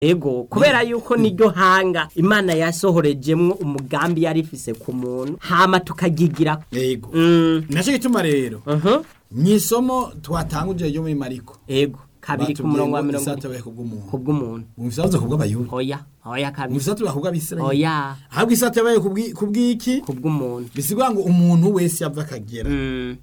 ego kubera yuko niryo hanga imana yasohorejemwo umugambi yari ifise ku muntu hama tukagigira yego mm, nacyo gituma rero uh-huh. mwisomo twatanguje ryo muri mariko ego kabiri ku murongo wa mirongo isato baye kubw'umuntu kubw'umuntu umufisa wazo kubw'abayuda oya oya kabiri umufisa baye kubw'abisirayeli oya ahubwo isato yabaye kubw'i- kubw'iki kubw'umuntu bisigura ngo umuntu wese yava akagera mm.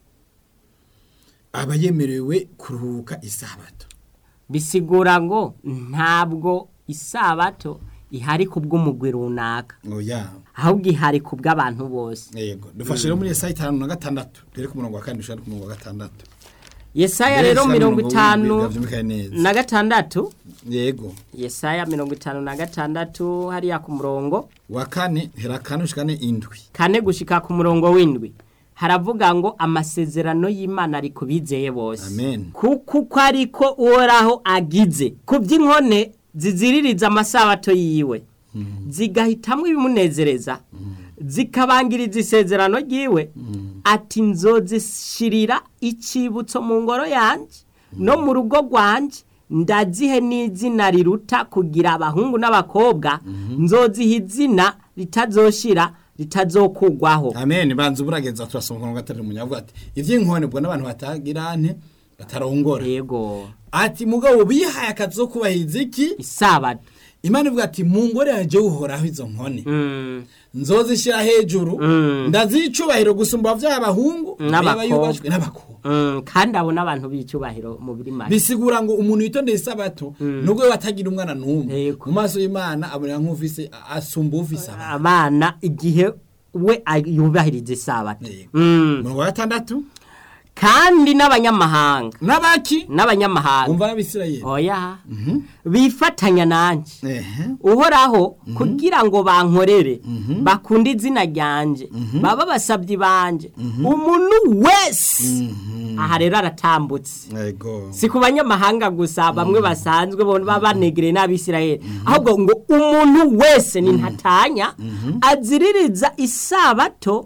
aba yemerewe kuruhuka isabato bisigura ngo ntabwo isabato ihari kubw'umugwi runaka oya ahubwo ihari kubw'abantu bose yego dufashe rero muri Yesaya itanu na gatandatu turi ku murongo wa kane dushaka ku murongo wa gatandatu yesaya rero Yesaya mirongo mirongo itanu w'indwi, byumvikane neza. na gatandatu yego yesaya mirongo itanu na gatandatu hariya ku murongo wa kane hera kane ushikane indwi kane gushika ku murongo w'indwi haravuga ngo amasezerano y'imana ari ku bizeye bose Amen. kuko uko ariko uhoraho agize ku by'inkone ziziririza amasabato yiwe zigahitamwo ibimunezereza zikabangiriza isezerano ryiwe ati nzozishirira icibutso mu ngoro yanjye no mu rugo rwanjye ndazihe n'izina riruta kugira abahungu n'abakobwa nzoziha izina ritazoshira ritazokugwaho amen banza uburageza turasoma ku murongo wa gatatu munyavuga ati ivy'inkone ubwo n'abantu batagira nte batarongora yego ati mugabo bihaye akazi ko kubahiriza iki isabato imana ivuga ati mu ngore yanjye uhoraho izo nkone Mm, nzozishyira hejuru Mm. ndazicubahiro gusumba vy'abahungu N'abakobwa. yubashwe n'abakobwa mm, kandi abo n'abantu b'icyubahiro mu biri make bisigura ngo umuntu yitondeye isabato nubwo we atagira umwana n'umwe Yego. mu maso y'imana abonera nk'ufise asumba ufise abana abana igihe we ay- yubahiriza isabato Yego. Mm, umurongo wa gatandatu kandi n'abanyamahanga n'abaki n'abanyamahanga umva n'abisirayeli oya bifatanya nanjye ehe uhoraho kugira ngo bankorere bakunde izina ryanjye baba basabyi banje umuntu wese aha rero aratambutse yego si ku banyamahanga gusa bamwe basanzwe bo baba banegereye n'abisirayeli ahubwo ngo umuntu wese ni ntatanya aziririza isabato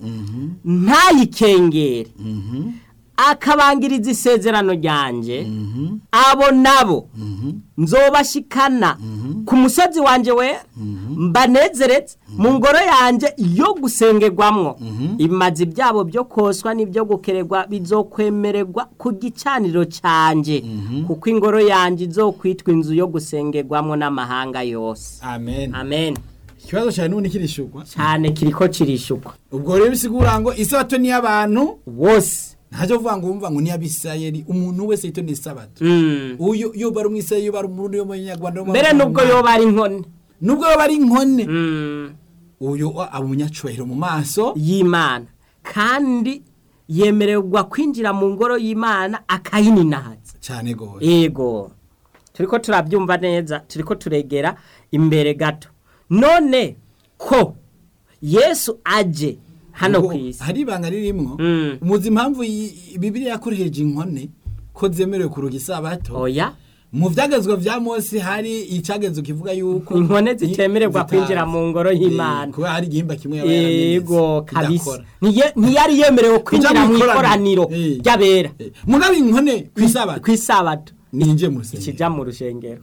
ntayikengere akabangiriza isezerano ryanjye abo nabo nzobashikana ku musozi wanjye we mbanezeretse mu ngoro yanjye yo gusengerwamwo imazi byabo byo koswa n'ibyo gukererwa bizokwemererwa ku gicaniro cyanjye kuko ingoro yanjye izokwitwa inzu yo gusengerwamwo n'amahanga yose amen amen ikibazo cyane n'ubundi kirishugwa cyane kiriko kirishukwa ubwo rero bisigura ngo isabato ni iy'abantu wose ntacyo kuvuga ngo wumva ngo ni iy'abisirayeli umuntu wese yitondeye isabato Mm. uyu iyo bari umwisirayeli iyo bari umurundi yo mu nyarwanda mbere nubwo yoba ari inkone nubwo yoba ari inkone Mm. uyu aba umunyacubahiro mu maso y'imana kandi yemererwa kwinjira mu ngoro y'imana akayininahaza cyane gose yego turiko turabyumva neza turiko turegera imbere gato none ko yesu aje hano Ngo ku isi hari ibanga ririmwo Mm. muzi impamvu iyi- bibiriya yakoresheje inkone ko zemerewe kuruga isabato oya mu byagezwa vya mose hari icyagezo kivuga yuko inkone zitemererwa zitazi. kwinjira mu ngoro y'imana Eh, kubera hari igihimba kimwe yaba yaramenetse, yego kabisa kidakora. Ntiye- ntiyari yemerewe kwinjira mu ikoraniro Eh. ry'abera Eh, mugabo inkone ku isabato ku isabato ninjiye mu rusengero ikijya mu rushengero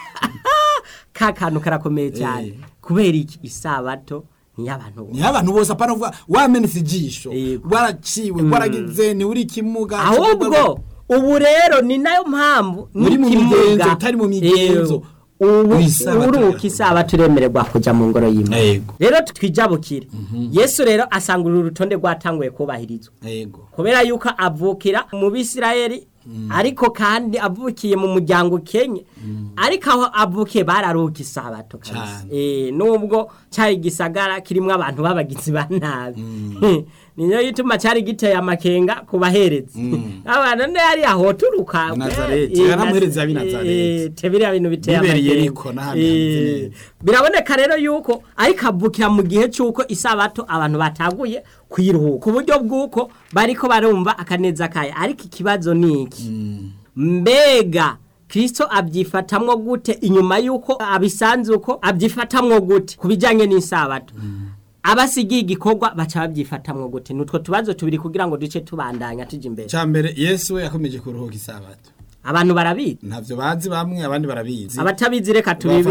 ka kantu karakomeye cyane Eh. kubera iki isabato niy'abantu bose niho abantu bose apana kuvuga wamenetse ijisho Yego. waraciwe waragize ni uri kimuga ahubwo ubu rero ni nayo mpamvu Muri mu n'ikimuga, migenzo, utari mu migenzo. eh, ubu Isabato uruka irakomeye. isabato uremererwa kujya mu ngoro y'imana Yego. rero twijabukire yesu rero asanga uru rutonde rwatanguye kubahirizwa yego kubera yuko avukira mu bisirayeli ariko kandi avukiye mu muryango ukenye ariko aho avukiye bararuka isabato kabisa Cane. Eh, nubwo cyari gisagara kirimo abantu b'abagizi ba nabi niyo yituma cyari giteye amakenga ku baherezi abantu nde yari ahoturuka I Nazareti. Yaramuhereza ab'i Nazareti. tebiriya bintu biteye Bibereye amakenga Yeriko n'ahandi hameze Eh, neza. biraboneka rero yuko ariko avukira mu gihe cy'uko isabato abantu bataguye kwiruhuka ku buryo bw'uko bariko barumva akaneza kayo ariko ikibazo ni iki mbega kirisito abyifatamwo gute inyuma y'uko abisanze uko abyifatamwo gute ku bijyanye n'isabato abasigiye igikorwa baca babyifatamwo gute ni utwo tubazo tubiri kugira ngo duce tubandanya tujya imbere cya mbere yesu we yakomeje kuruhuka isabato abantu barabizi ntavyo bazi bamwe abandi barabizi abatabizi reka bafata